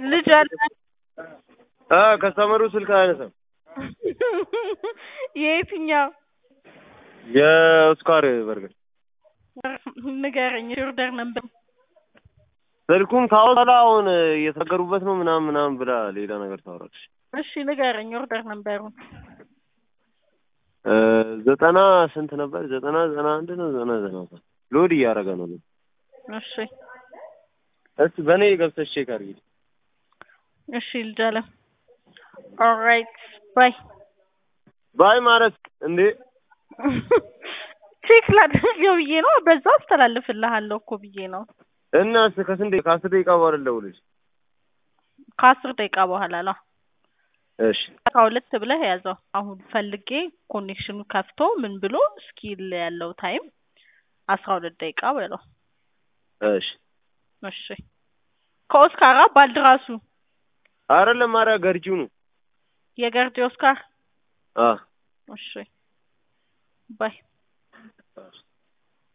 ልጅ አለ አ ከስተመሩ ስልክ አያነሳም። የየትኛው የኦስካር በርገር ንገረኝ። ኦርደር ነበር ስልኩን ካወጣላ አሁን እየተናገሩበት ነው ምናምን ምናምን ብላ ሌላ ነገር ታወራለች። እሺ ንገረኝ። ኦርደር ነበሩን እ ዘጠና ስንት ነበር? ዘጠና ዘጠና አንድ ነው ዘጠና ዘጠና ሎድ እያደረገ ነው። እሺ እስቲ በእኔ ገብተሽ ቼክ አድርጊ። እሺ ልጅ አለ ኦልራይት ባይ ባይ ማለት እንዴ ቼክ ላድርገው ብዬ ነው። በዛው አስተላልፍልሃለሁ እኮ ብዬ ነው። እና እስከ ከስንት ደቂቃ ከአስር ደቂቃ በኋላ ልደውልልሽ። ከአስር ደቂቃ በኋላ ነው። እሺ አስራ ሁለት ብለህ ያዘው። አሁን ፈልጌ ኮኔክሽኑ ከፍቶ ምን ብሎ እስኪል ያለው ታይም አስራ ሁለት ደቂቃ በለው። እሺ እሺ ከኦስካራ ባልድራሱ አይደለም ኧረ ገርጂው ነው። የገርጂ ኦስካር አ እሺ ባይ